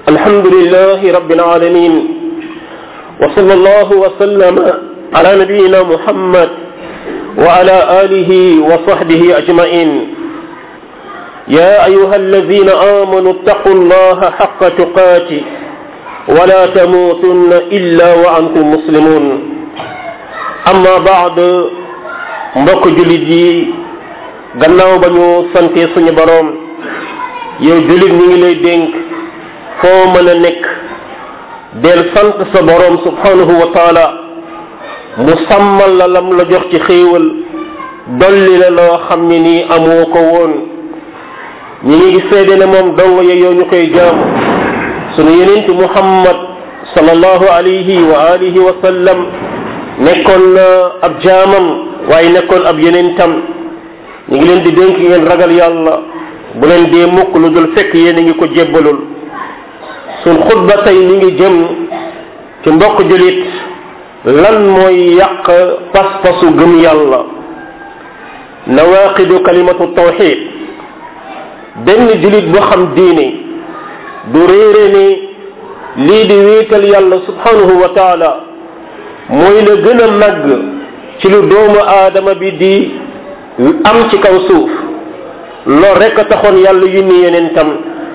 الحمد لله رب العالمين وصلى الله وسلم على نبينا محمد وعلى آله وصحبه أجمعين يا أيها الذين آمنوا اتقوا الله حق تقاته ولا تموتن إلا وأنتم مسلمون أما بعد mbokk jullit yi gannaaw ba ñu sante suñu boroom yow jullit ñi ngi lay dénk foo mën a nekk del sant sa boroom subhanahu wa taala mu sàmmal la lam la jox ci xéewal dolli la loo xam ne nii amoo ko woon ñi ngi seede ne moom dong ya yow ñu koy jaamu sunu yenent muhammad sallallahu alayhi wa alihi wa sallam nekkoon na ab jaamam waaye nekkoon ab yenentam ñu ngi leen di dénk ngeen ragal yàlla bu leen dee mukk lu dul fekk yéen a ngi ko jébbalul suñ xutba tey mi ngi jëm ci mbokk julit lan mooy yàq pas-pasu gëm yàlla nawaqidu kalimatu tawxid benn julit bu xam diine du réere ni lii di wéetal yàlla subhanahu wa taala mooy la gën a màgg ci lu doomu aadama bi di am ci kaw suuf loolu rek a taxoon yàlla yónni yeneen tam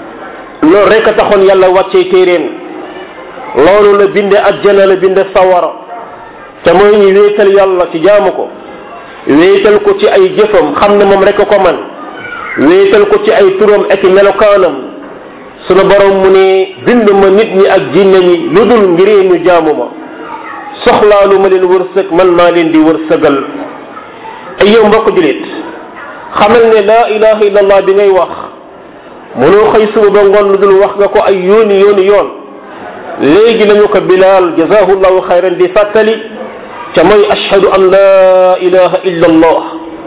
loolu rek a taxoon yàlla wàccee téeréen loolu la binde ajjana la binde sawara te mooy ñu wéetal yàlla ci jaamu ko wéetal ko ci ay jëfam xam ne moom rek a ko man wéetal ko ci ay turam ak melokaanam sunu borom mu ne bind ma nit ñi ak jinne ñi lu dul ngir ñu jaamu ma soxlaalu ma leen wërsëg man maa leen di wërsëgal ay yow mbokk julit xamal ne laa ilaha illallah bi ngay wax mënoo xëy suba ba ngoon lu dul wax nga ko ay yooni yooni yoon léegi lañu ko bilaal jazahullahu xayran di fàttali ca mooy ashhadu an laa ilaha illa allah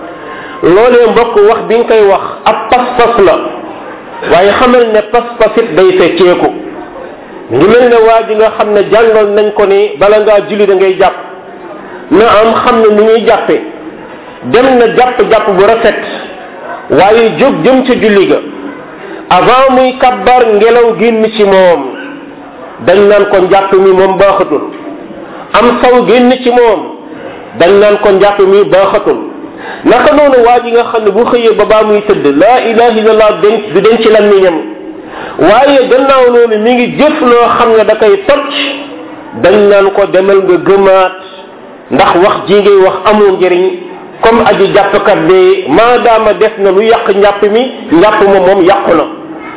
loolee mbokk wax bi nga koy wax ab pas-pas la waaye xamal ne pas-pas it day fecceeku ngi mel ne waa ji nga xam ne jàngal nañ ko ni bala ngaa julli da ngay jàpp na am xam ne ni ñuy jàppe dem na jàpp-jàpp bu rafet waaye jóg jëm ca julli ga avant muy kabbar ngelaw génn ci moom dañ naan ko njàpp mi moom baaxatul am saw génn ci moom dañ naan ko njàpp mi baaxatul naka noonu waa ji nga xam ne bu xëyee ba baa muy tëdd laa ilaha illallah denc du denc làmmiñam waaye gannaaw loolu mi ngi jëf loo xam ne da koy toj dañ naan ko demal nga gëmaat ndax wax ji ngay wax amul njëriñ comme aji jàppkat bi maadaama def na lu yàq njàpp mi njàpp ma moom yàqu na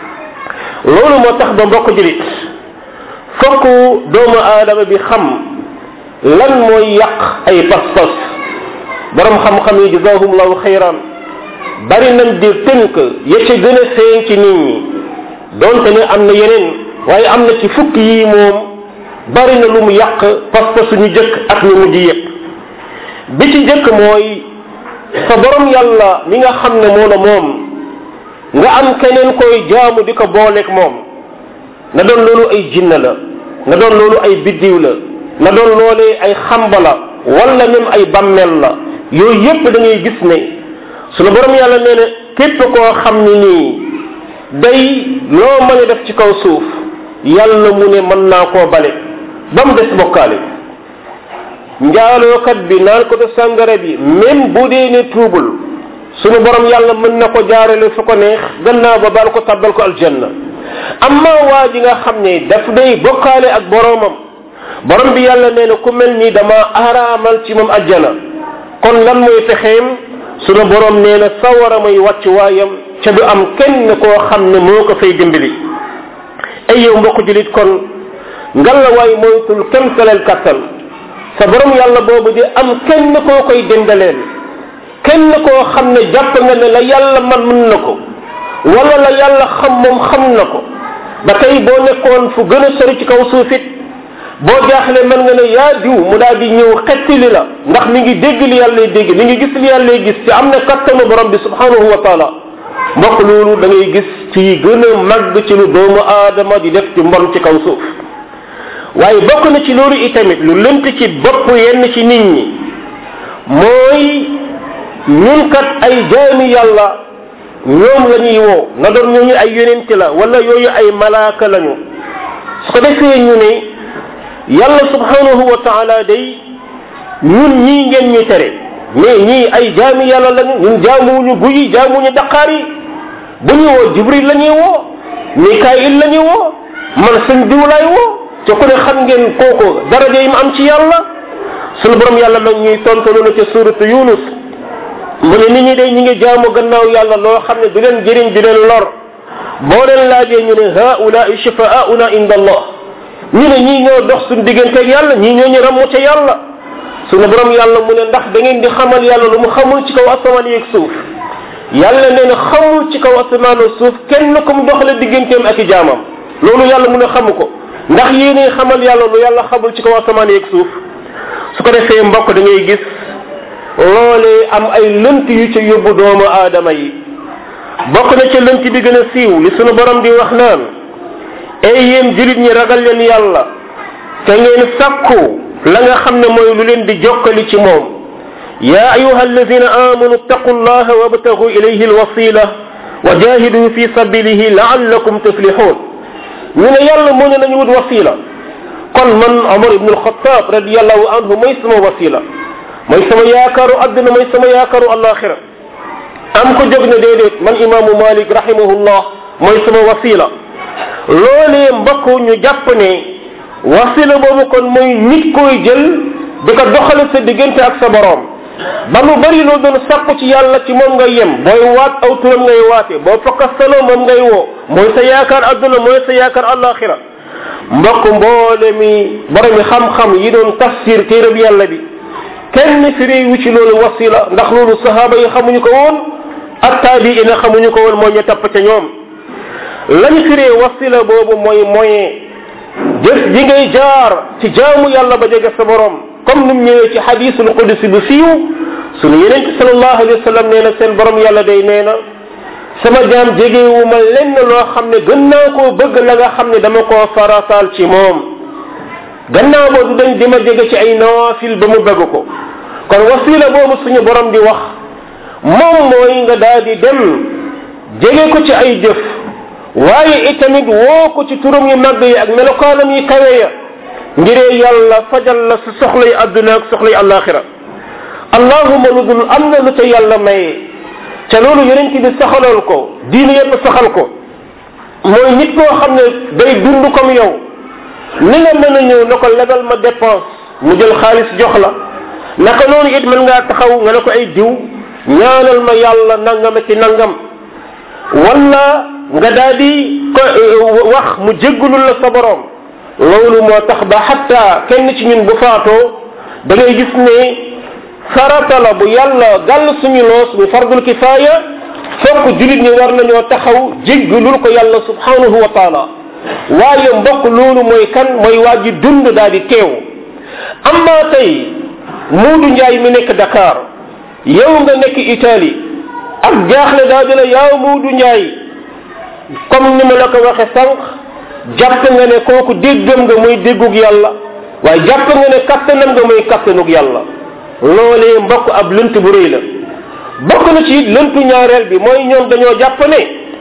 loolu moo tax ba mbokk julit fokk doomu aadama bi xam lan mooy yàq ay pas-pas borom xam-xam yi jazahumullahu xayran bari nañ di tënk ya ca gën a feeñ ci nit ñi donte ne am na yeneen waaye am na ci fukk yi moom bari na lu mu yàq pas-pasu ñu jëkk ak ñu mujj yëpp bi ci jëkk mooy sa borom yàlla mi nga xam ne moo la moom nga am keneen koy jaamu di ko booleeg moom na doon loolu ay jinne la na doon loolu ay biddiw la na doon loolee ay xamba la wala même ay bammel la yooyu yépp da ngay gis ne sunu borom yàlla nee na képp koo xam ne nii day loo mën a def ci kaw suuf yàlla mu ne mën naa koo bale ba mu des bokkaale njaalookat bi naan ko te sàngara bi même bu dee ne tuubul sunu borom yàlla mën na ko jaarale fu ko neex gannaaw ba baal ko tabbal ko aljanna amma waa ji nga xam ne daf day bokkaale ak boromam borom bi yàlla nee na ku mel nii dama araamal ci moom ajjana kon lan mooy fexeem sunu borom nee na sawara muy wàcc waayam ca du am kenn koo xam ne moo ko fay dimbali ay yow mbokk julit kon ngalla waay moytul kem salal kattan sa borom yàlla boobu di am kenn koo koy dendaleel kenn koo xam ne jàpp nga ne la yàlla man mën na ko wala la yàlla xam moom xam na ko ba tey boo nekkoon fu gën a sori ci kaw suufit boo jaaxle mën nga ne yaa diw mu daal di ñëw xettili la ndax mi ngi dégg li yàlla dégg mi ngi gis li yàlla gis te am na kattanu borom bi subhanahu wa taala mbokk loolu da ngay gis ci gën a màgg ci lu doomu aadama di def ci mbon ci kaw suuf waaye bokk na ci loolu itamit lu lënt ci bopp yenn ci nit ñi mooy ñun kat ay jaami yàlla ñoom la ñuy woo na doon ñooñu ay yonent la wala yooyu ay malaaka lañu su ko defee ñu ne yàlla subhanahu wa taala day ñun ñii ngeen ñu tere mais ñii ay jaami yàlla lañu ñun jaamuwuñu guyi jaamuwuñu daqaar yi bu ñu woo jibril la ñuy woo mikail la ñuy woo man sëñ diw laay woo te ku ne xam ngeen kooku daraja yi mu am ci yàlla sunu borom yàlla nag ñuy tontu loolu ca suratu yunus mu ne nit ñi day ñi ngi jaamu gannaaw yàlla loo xam ne du leen jëriñ du leen lor boo leen laajee ñu ne haulaai shifaauna inda allah ñu ne ñii ñoo dox suñu digganteeg yàlla ñii ñoo ñu ramu ca yàlla sunu borom yàlla mu ne ndax da ngeen di xamal yàlla lu mu xamul ci kaw asamaan yeeg suuf yàlla nee na xamul ci kaw asamaan ak suuf kenn ku mu doxale digganteem ak i jaamam loolu yàlla mu ne xamu ko ndax yéene xamal yàlla lu yàlla xamul ci kaw asamaan yeeg suuf su ko defee mbokk da ngay gis loolee am ay lënt yu ca yóbbu doomu aadama yi bokk na ca lënt bi gën a siiw li sunu borom di wax naan ay yéen julit ñi ragal leen yàlla te ngeen sakku la nga xam ne mooy lu leen di jokkali ci moom ya ayuha alladina amanu ittaqu llaha wabtagu ilayhi alwasila wa jahidu fi sabilihi laallakum tuflihun ñu ne yàlla moo ne nañu wut wasila kon man omar ibnu alxataab radiallahu anhu mooy sama wasila mooy sama yaakaaru adduna mooy sama yaakaaru alaxira am ko jóg ne déedéet man imaamu malik rahimahullah mooy sama wasila loolee mbokk ñu jàpp ne wasila boobu kon mooy nit koy jël di ko doxale sa diggante ak sa boroom ba lu bari loo doon sàpp ci yàlla ci moom ngay yem booy waat aw turam ngay waate boo fakkastanoo moom ngay woo mooy sa yaakaar adduna mooy sa yaakaar alaxira mbokk mboole mi borom mi xam-xam yi doon tafsir téerab yàlla bi kenn firi wu ci loolu wasila ndax loolu sahaaba yi xamuñu ko woon ak taabiina xamuñu ko woon mooy ñu tapp ca ñoom lañ firee wasila boobu mooy moyen jëf ji ngay jaar ci jaamu yàlla ba jege sa borom comme num ñëwee ci xadisul qudsi bu siiw sunu yeneen ci salallahu alayhi wa sallam nee na seen borom yàlla day nee na sama jaam jegewu ma lenn loo xam ne gën naa koo bëgg la nga xam ne dama koo farataal ci moom gannaaw boobu dañ di ma jege ci ay nawafil ba mu bëgg ko kon wasila boobu suñu borom di wax moom mooy nga daal di dem jege ko ci ay jëf waaye itamit woo ko ci turam yu màgg yi ak melokaanam yi kawe ya ngiree yàlla fajal la sa soxlay adduna ak soxlay alaxira allahuma lu dul am na lu ca yàlla maye ca loolu yonent bi saxaloon ko diine yépp saxal ko mooy nit koo xam ne day dund comme yow ni nga mën a ñëw na ko lebal ma dépense mu jël xaalis jox la naka noonu it mën ngaa taxaw nga ne ko ay diw ñaanal ma yàlla nangam ci nangam wala nga daal di ko wax mu jéggulul la sa borom loolu moo tax ba xatta kenn ci ñun bu faatoo da ngay gis ne farata la bu yàlla gàll suñu loos bu fardul kifaaya fokk julit ñi war nañoo taxaw jéggulul ko yàlla subhanahu wa taala waaye mbokk loolu mooy kan mooy waa ji dund daal di teew amma tey muudu njaay mi nekk dakar yow nga nekk italie ak jaaxle daa dina yaaw muudu njaay comme ni ma la ko waxe sànq jàpp nga ne kooku déggam nga muy déggug yàlla waaye jàpp nga ne kattanam nga muy kattanug yàlla loolee mbokk ab lënt bu rëy la bokk na ci lëntu ñaareel bi mooy ñoom dañoo jàpp ne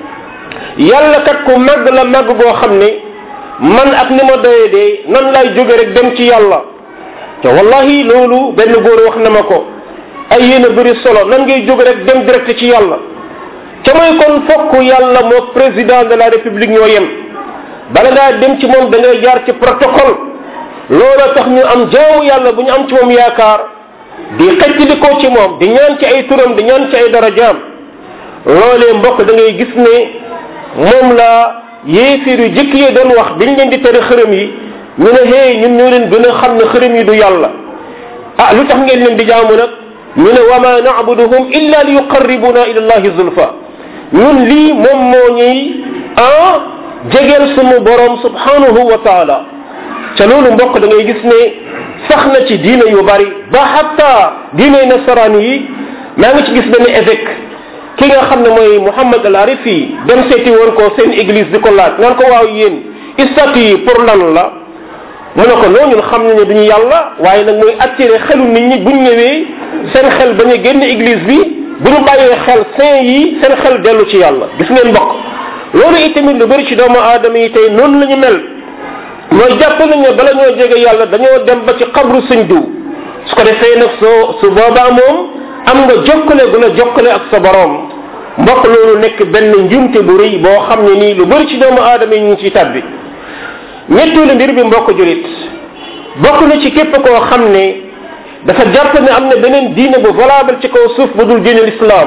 yàlla kat ku màgg la màgg goo xam ne man ak ni ma doyee dee nan laay jóge rek dem ci yàlla te wallahi loolu benn góor wax na ma ko ay yéen a bëri solo nan ngay jóge rek dem direct ci yàlla ca mooy kon fokk yàlla moo président de la république ñoo yem bala ngaa dem ci moom da ngay jaar ci protocole loola tax ñu am jaamu yàlla bu ñu am ci moom yaakaar di xëcc ko ci moom di ñaan ci ay turam di ñaan ci ay darajaam loolee mbokk da ngay gis ne moom la yéefir yu jëkk yi doon wax biñ leen di tere xërëm yi ñu ne hey ñun ñoo leen gën a xam ne xërëm yi du yàlla ah lu tax ngeen leen di jaamu nag ñu ne wa ma naabuduhum illa li yuqarribuna ila allahi zulfa ñun lii moom moo ñuy ah jegeel sumu borom subhanahu wa taala ca loolu mbokk da ngay gis ne sax na ci diine yu bari ba hatta diine nasaraan yi maa ngi ci gis benn évêque ki nga xam ne mooy Muhammad al Arifi dem seeti woon ko seen église di ko laaj naan ko waaw yéen statut yi pour lan la mu ne ko non ñun xam nañu duñu yàlla waaye nag mooy attiré xelu nit ñi buñ ñëwee seen xel bañ a génn église bi bu ñu bàyyee xel saint yi seen xel dellu ci yàlla gis ngeen mbokk loolu itamit lu bëri ci doomu aadama yi tey noonu la ñu mel mooy jàpp nañ ne bala ñoo jege yàlla dañoo dem ba ci xabru sëñ diw su ko defee nag soo su boobaa moom am nga jokkale gu la jokkale ak sa borom mbokk loolu nekk benn njumte bu rëy boo xam ne nii lu bëri ci doomu aadama yi ñu ngi ciy tabbi ñetteelu mbir bi mbokk julit bokk na ci képp koo xam ne dafa jàpp ne am na beneen diine bu valable ci kaw suuf bu dul diine l'islam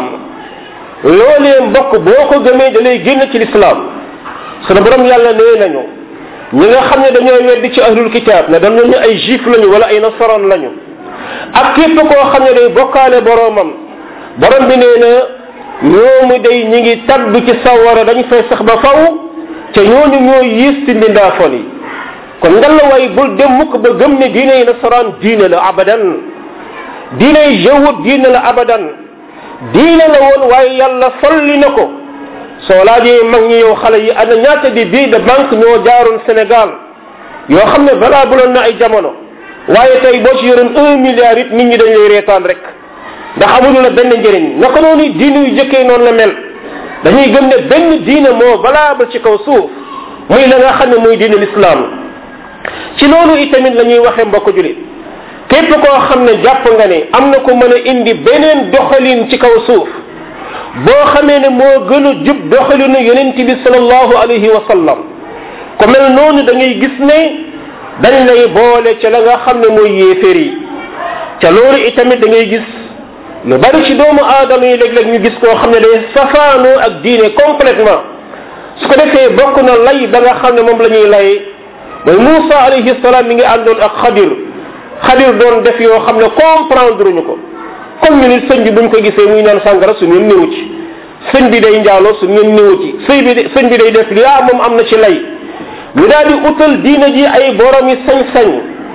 loolee mbokk boo ko gëmee da lay génn ci l'islam sunu borom yàlla nee nañu ñi nga xam ne dañoo weddi ci ahlul kitab ne dañu ñu ay juif lañu wala ay nasaran lañu ak képp koo xam ne day bokkaale boromam borom bi nee na ñoomu day ñi ngi tabb ci sawara dañu fay sax ba faw te ñooñu ñoo yiis ci mbindaafoon yi kon ngalawaay bul dem mukk ba gëm ne diine yi nasaraan diine la abadan diine yi jawut diine la abadan diine la woon waaye yàlla folli na ko soo laajee mag ñi yow xale yi ana ñaata di bii de banque ñoo jaaroon Sénégal yoo xam ne balaa buloon na ay jamono waaye tey boo ci yoroon un milliard it nit ñi dañ lay reetaan rek ndax amuñu la benn njëriñ naka noonu diine yu jëkkee noonu la mel dañuy gëm ne benn diine moo valable ci kaw suuf muy la nga xam ne muy diine l'islam ci loolu itamit la ñuy waxee mbokk julit képp koo xam ne jàpp nga ne am na ko mën a indi beneen doxalin ci kaw suuf boo xamee ne moo gën a jub doxalinu yonent bi salallahu alayhi wa sallam ku mel noonu da ngay gis ne dañ lay boole ca la nga xam ne mooy yéeféer yi ca loolu itamit da ngay gis lu bari ci doomu aadama yi léeg-léeg ñu gis koo xam ne day safaanoo ak diine complètement su ko defee bokk na lay ba nga xam ne moom la ñuy lay mooy Moussa alayhi salaam mi ngi àndoon ak xadir xadir doon def yoo xam ne comprendre ñu ko comme ñu ni sëñ bi buñ ko gisee muy naan sàngara su ñun néew ci sëñ bi day njaaloo su ñun néew ci sëy bi sëñ bi day def li ah moom am na ci lay ñu daal di utal diina ji ay borom yi sañ-sañ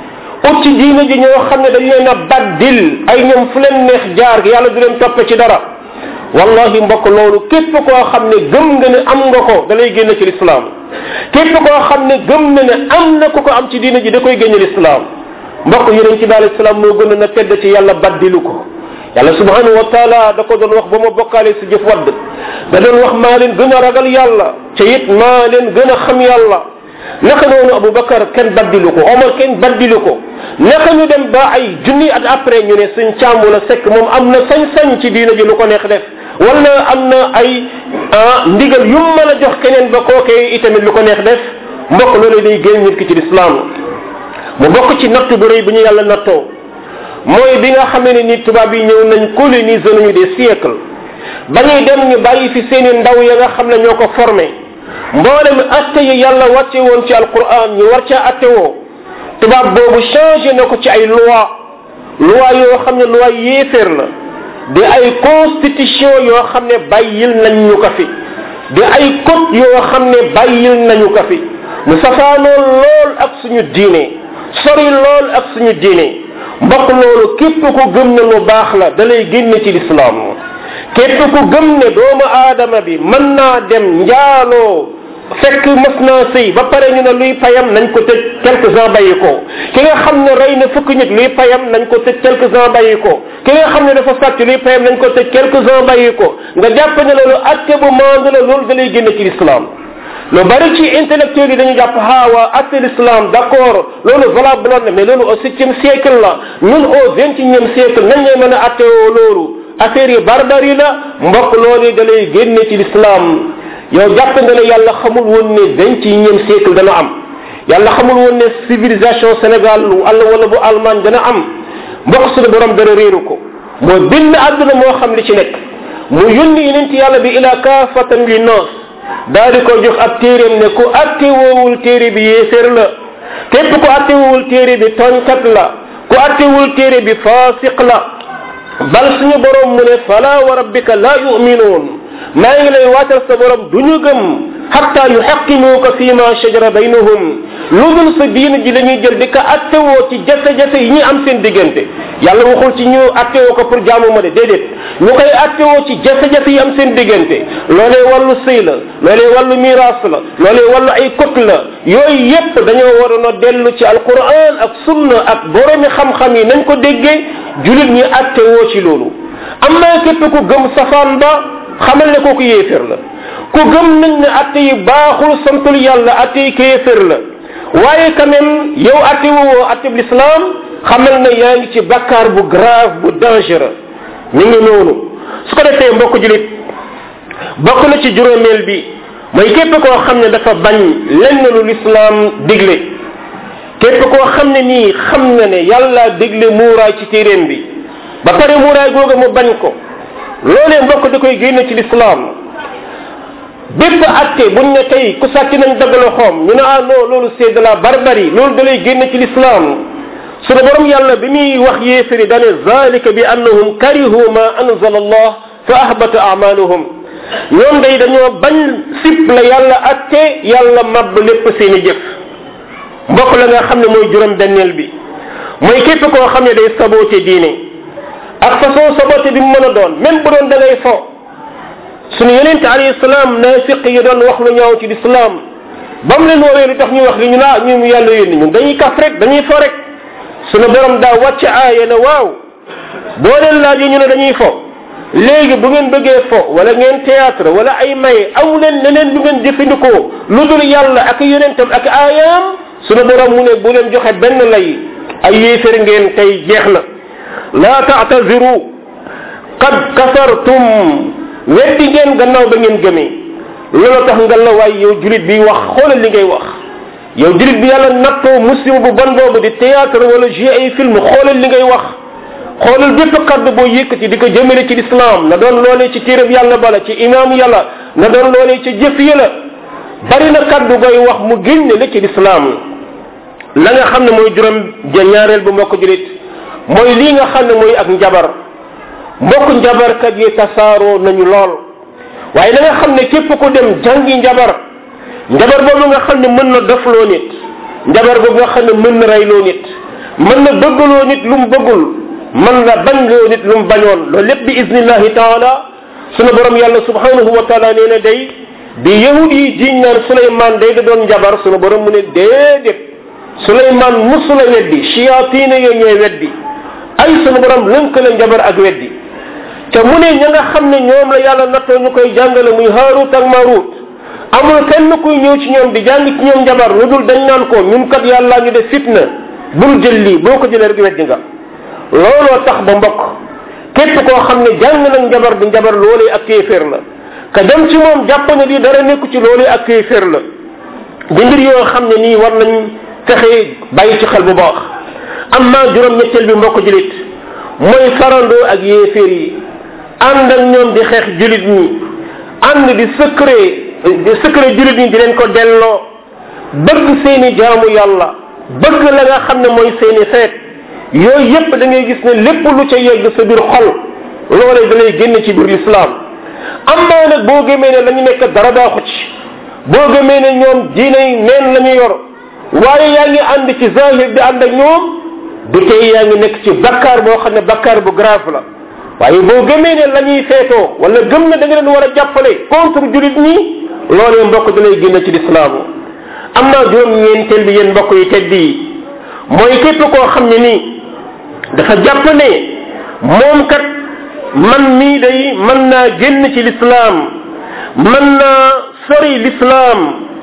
ut ci diina ji ñoo xam ne dañ leen a baddil ay ñoom fu leen neex jaar yàlla du leen toppe ci dara wallahi mbokk loolu képp koo xam ne gëm nga ne am nga ko da lay génn ci lislaam képp koo xam ne gëm na ne am na ku ko am ci diina ji da koy génn lislaam mbokk yonent bi alayhi salaam moo gën a tedd ci yàlla baddilu ko yàlla subhanahu wa taala da ko doon wax ba ma bokkaale si jëf wadd da doon wax maa leen gën a ragal yàlla te it maa leen gën a xam yàlla naka noonu abubakar kenn baddilu ko omar kenn baddilu ko naka ñu dem ba ay junni at après ñu ne suñ càmbu la sekk moom am na sañ-sañ ci diina ji lu ko neex def wala am na ay ndigal yu mën a jox keneen ba kookee itamit lu ko neex def mbokk loolu day génn nit ki ci lislaam mu bokk ci natt bu rëy bi ñu yàlla nattoo mooy bi nga xamee ne ni tubaab yi ñëw nañ coloniser nañu des siècles ba ñuy dem ñu bàyyi fi seeni ndaw ya nga xam ne ñoo ko formé mboolem atte yi yàlla wàcce woon ci alquran ñu war caa atte woo tubaab boobu changé na ko ci ay loi loi yoo xam ne loi yéeféer la di ay constitution yoo xam ne bàyyil nañ ñu ko fi di ay code yoo xam ne bàyyil nañu ko fi mu safaanoo lool ak suñu diine sori lool ak suñu diine mbokk loolu képp ku gëm ne lu baax la da lay génne ci lislaam képp ku gëm ne doomu aadama bi mën naa dem njaaloo fekk mës naa sëy ba pare ñu ne luy payam nañ ko tëj quelques ans bàyyi ko ki nga xam ne rey na fukk nit luy payam nañ ko tëj quelques ans bàyyi ko ki nga xam ne dafa sàcc luy payam nañ ko tëj quelques ans bàyyi ko nga jàpp ne loolu atte bu maandu la loolu da lay génne ci l'islam lu bari ci intellectuel yi dañu jàpp ha waa atte l'islam d' accord loolu valable na mais loolu au septième siècle la ñun au vingt et unième siècle nañ lay mën a atte woo loolu affaire yi barbari la mbokk loolu da lay génne ci l'islam yow jàpp nga ne yàlla xamul woon ne vingt et unième siècle dana am yàlla xamul woon ne civilisation sénégal wala wala bu allemagne dana am mbokk suñu borom dana réeru ko moo bind àdduna moo xam li ci nekk mu yónni yenent yàlla bi ila kaafatan li noos daal di ko jox ab téeréem ne ku atte woowul téere bi yéeféer la képp ku atte woowul téere bi tooñkat la ku atte woowul téere bi faasiq la bal suñu borom mu ne fala wa rabbika la yuminuun maa ngi lay waatal sa borom du ñu gëm xatta yuxaqimuuka fi ma shajara baynahum lu dul sa diina ji la ñuy jël di ko attewoo ci jafe-jafe yi ñuy am seen diggante yàlla waxul ci ñu attewoo ko pour jaamu ma de déedéet ñu koy attewoo ci jafe-jafe yi am seen diggante loolee wàllu sëy la loolee wàllu miraas la loolee wàllu ay kot la yooyu yépp dañoo waroon a dellu ci alquran ak sunna ak boromi xam-xam yi nañ ko déggee julit ñi attewoo ci loolu am naa képp ku gëm safaan ba xamal ne kooku yéefér la ku gëm nañ ne atte yi baaxul santul yàlla atte yi kéefér la waaye quand même yow atte woo atteb l'islam xamal na yaa ngi ci bakkaar bu grave bu dangereux mi ngi noonu su ko defee mbokk julit bokk na ci juróomeel bi mooy képp koo xam ne dafa bañ lenn lu l'islam digle képp koo xam ne nii xam na ne yàlla digle muuraay ci téeréem bi ba pare muuraay googa mu bañ ko loolee mbokk da koy génne ci l'islam bépp atte buñ ne tey ku sàcc nañ dagg loxoom ñu ne ah non loolu c'est de la barbarie loolu da lay génne ci l'islam sunu borom yàlla bi muy wax yéefari dane zalika bi annahum karihu ma anzala allah fa ahbata amaluhum ñoom day dañoo bañ sip la yàlla atte yàlla mabb lépp seeni jëf mbokk la nga xam ne mooy juróom benneel bi mooy képp koo xam ne day saboté diine ak façon saboté bi mu mën a doon même bu doon da ngay fo sunu yonente alayhi salaam naafiq yi doon wax lu ñaaw ci lislaam ba mu leen woowee lu tax ñu wax li ñu naa ñu yàlla yónni ñun dañuy kaf rek dañuy fo rek sunu borom daa wàcc aaya ne waaw boo leen laajee ñu ne dañuy fo léegi bu ngeen bëggee fo wala ngeen théâtre wala ay may aw leen leneen lu ngeen jëfandikoo lu dul yàlla ak yonentam ak aayaam sunu borom mu ne bu leen joxe benn lay ay yéefér ngeen tey jeex na laa taataziru qad kafartum weddi ngeen gannaaw ba ngeen gëmee loolu tax nga la waay yow julit bi wax xoolal li ngay wax yow julit bi yàlla nattoo muslim bu bon boobu di théâtre wala jouer ay film xoolal li ngay wax xoolal bépp kaddu boo yëkkati di ko jëmale ci l'islam na doon loolee ci téereb yàlla bala ci imam yàlla na doon loolee ci jëf yi la bari na kaddu goy wax mu génne la ci l'islam la nga xam ne mooy juróom ñaareel bu mbokk julit mooy lii nga xam ne mooy ak njabar mbokk njabarkat yi tasaaroo nañu lool waaye da nga xam ne képp ku dem jàngi njabar njabar boobu nga xam ne mën na dofloo nit njabar boobu nga xam ne mën na reyloo nit mën na bëggaloo nit lu mu bëggul mën na bañloo nit lu mu bañoon loolu lépp bi iznillahi taala sunu borom yàlla subhanahu wa taala nee na day bi yahud yi jiñ naan suleyman day da doon njabar sunu borom mu ne déedéet suleyman musula weddi chiyatina yo ñooy weddi ay sunu borom lënkale njabar ak weddi te mu ne ña nga xam ne ñoom la yàlla nattoo ñu koy jàngale muy haarut ak marut amul kenn kuy ñëw ci ñoom di jàng ci ñoom njabar lu dul dañ naan ko ñun kat yàlla ñu def fitna bul jël lii boo ko jëlee rek weddi nga looloo tax ba mbokk képp koo xam ne jàng nag njabar di njabar loolee ak kéeféer la ka dem ci moom jàpp ne lii dara nekku ci loolee ak kéeféer la di mbir yoo xam ne nii war nañ fexe bàyyi ci xel bu baax amma juróom ñetteel bi mbokk julit mooy farandoo ak yéeféer yi ànd ak ñoom di xeex julit ñi ànd di secret di secret julit ñi di leen ko delloo bëgg seeni jaamu yàlla bëgg la nga xam ne mooy seeni feet yooyu yépp da ngay gis ne lépp lu ca yegg sa biir xol loolee da lay génn ci biir lislaam amma nag boo gëmee ne la ñu nekk dara baaxu ci boo gëmee ne ñoom diinay neen la ñu yor waaye yaa ngi ànd ci zahir di ànd ak ñoom du tey yaa ngi nekk ci bakkaar boo xam ne bakkaar bu grave la waaye boo gëmee ne la ñuy feetoo wala gëm ne da nga leen war a jàppale contre julit ñi loolee mbokk da lay génn ci lislaam amma juróom ñeenteel bi yéen mbokk yi tedd yi mooy képp koo xam ne nii dafa jàpp ne moom kat man mii day mën naa génn ci lislaam mën naa sori lislaam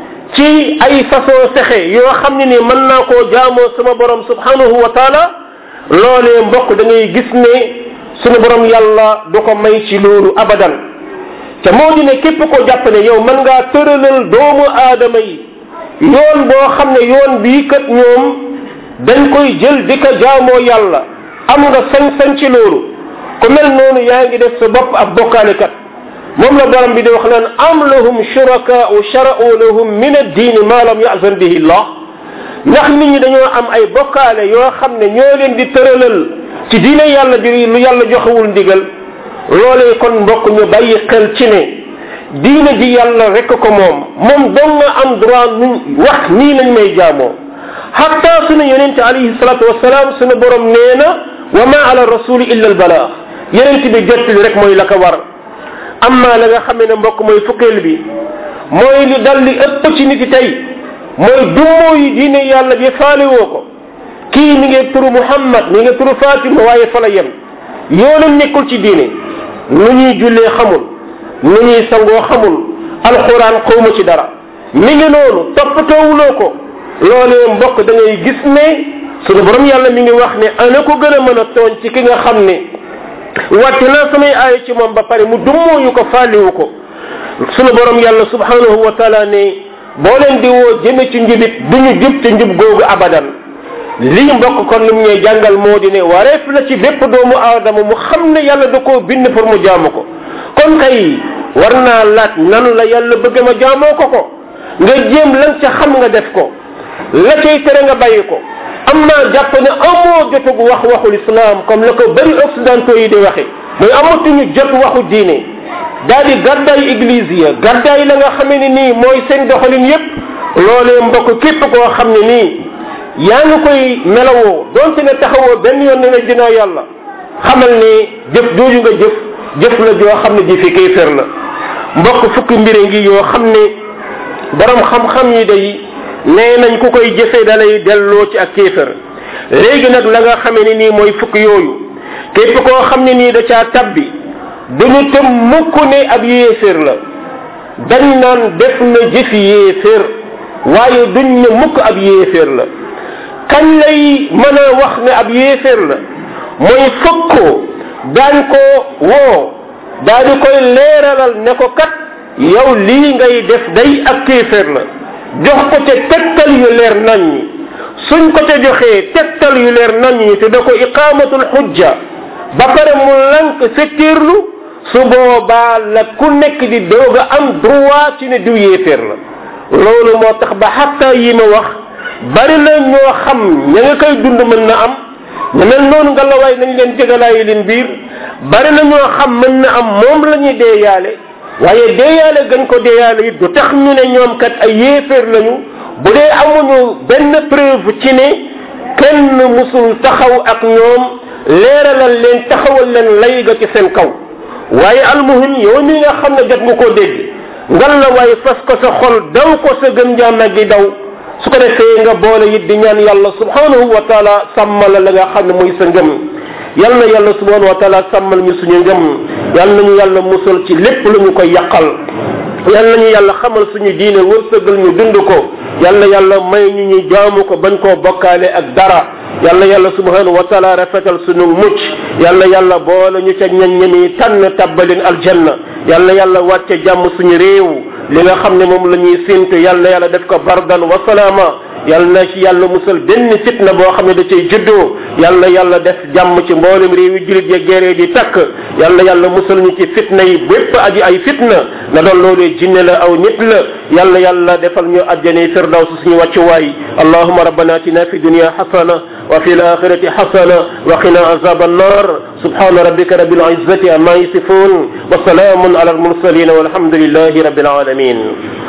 ci ay façon sexe yoo xam ne ni mën naa koo jaamoo sama borom subhanahu wa taala loolee mbokk da ngay gis ne sunu borom yàlla du ko may ci loolu abadan te moo di ne képp ko jàpp ne yow mën ngaa tëralal doomu aadama yi yoon boo xam ne yoon bii kat ñoom dañ koy jël di ko jaamoo yàlla am nga sañ-sañ ci loolu ku mel noonu yaa ngi def sa bopp ab bokkaalekat moom la borom bi di wax naan am lahum shurakaau shara'u lahum min ad-diini ma lam yazan bihi llah ndax nit ñi dañoo am ay bokkaale yoo xam ne ñoo leen di tëralal ci diine yàlla bi lu yàlla joxewul ndigal loolee kon mbokk ñu bàyyi xel ci ne diine ji yàlla rek ko moom moom dong nga am droit nu wax nii lañ may jaamoo hatta sunu yonente alayhi salatu wasalaam sunu borom nee na wa ma ala rasuli illa al balaax yonente bi jottali rek mooy la ko war amma la nga xamee ne mbokk mooy fukkeel bi mooy li dal li ëpp ci nit yi tey mooy dummoo yi diine yàlla bi faale woo ko kii mi ngi turu muhammad mi ngi turu fatima waaye fa la yem yoonam nekkul ci diine nu ñuy jullee xamul nu ñuy sangoo xamul alxuraan xawma ci dara mi ngi noonu toppatoowuloo ko loolee mbokk da ngay gis ne sunu borom yàlla mi ngi wax ne ana ko gën a mën a tooñ ci ki nga xam ne wàcc naa samay aaya ci moom ba pare mu dummooyu ko faaliwu ko sunu borom yàlla subhanahu wa taala ne boo leen di woo jëme ci njubit duñu jub ci njub googu abadan lii mbokk kon lim ñuy jàngal moo di ne wareef la ci bépp doomu aadama mu xam ne yàlla da koo bind pour mu jaamu ko kon kay war naa laaj nan la yàlla bëgg ma jaamoo ko ko nga jéem lan ca xam nga def ko la cay tere nga bàyyi ko am naa jàpp ne amoo jotug wax waxul islam comme la ko bëri occidentaux yi di waxe mooy amatuñu jot waxu diine daal di gàddaay église ya gàddaay la nga xamee ne nii mooy seen doxalin yépp loolee mbokk képp koo xam ne nii yaa ngi koy melawoo donte ne taxawoo benn yoon ne dinaa yàlla xamal ne jëf jooju nga jëf jëf la joo xam ne ji fi kéefér la mbokk fukki mbire ngi yoo xam ne borom xam-xam yi day nee nañ ku koy jëfee dalay delloo ci ak kéefér léegi nag la nga xamee ne nii mooy fukk yooyu képp koo xam ne nii da caa tabbi duñu tëm mukk ne ab yéefér la dañ naan def na jëfi yéefér waaye duñ ne mukk ab yéefér la kañ lay mën a wax ne ab yéeféer la mooy fëkk ko daan ko woo daa di koy leeralal ne ko kat yow lii ngay def day ak kéeféer la jox ko ca tegtal yu leer nañ ñi suñ ko ca joxee tegtal yu leer nañ ñi te da ko iqaamatul xujja ba pare mu lank fettiirlu su boobaa la ku nekk di doog a am droit ci ne diw yéeféer la loolu moo tax ba xatta yi ma wax bari na ñoo xam ña nga koy dund mën na am ñu mel noonu nga la waay nañ leen jegalaayi leen biir bari na ñoo xam mën na am moom la ñuy deeyaale waaye deeyaale gañ ko deeyaale it du tax ñu ne ñoom kat ay yéeféer lañu bu dee amuñu benn preuve ci ne kenn musul taxaw ak ñoom leeralal leen taxawal leen lay ga ci seen kaw waaye almuhim yow mi nga xam ne jot nga koo dégg ngal la waaye fas ko sa xol daw ko sa gëm jaam gi daw su ko defee nga boole it di ñaan yàlla subhanahu wa taala sàmmal la nga xam ne mooy sa ngëm yal na yàlla subhanahu wa taala sàmmal ñu suñu ngëm yal nañu yàlla musal ci lépp lu ñu koy yàqal yal nañu yàlla xamal suñu diine wërsëgal ñu dund ko yal na yàlla may ñu ñu jaamu ko bañ koo bokkaale ak dara yal na yàlla subhanahu wa taala rafetal suñu mucc yal na yàlla boole ñu ca ñan ñami tànn tabbalin aljanna yal na yàlla wàcce jàmm suñu réew li nga xam ne moom la ñuy séntu yal na yàlla def ko bardan wa salaama yal na ci yàlla musal benn fitna boo xam ne da cay juddoo yal na yàlla def jàmm ci mboolem réew yi julit ya géree di takk yal na yàlla musal ñu ci fitna yi bépp aji ay fitna na doon loolee jinne la aw nit la yal na yàlla defal ñu àjjane firdaws suñu wàccuwaay allahuma rabbana atina fi dunya hasana wa fi alakhirati hasana wa qina azab annar subhana rabbika rabbil izzati amma yasifun wa salamun ala al mursalin walhamdulillahi rabbil alamin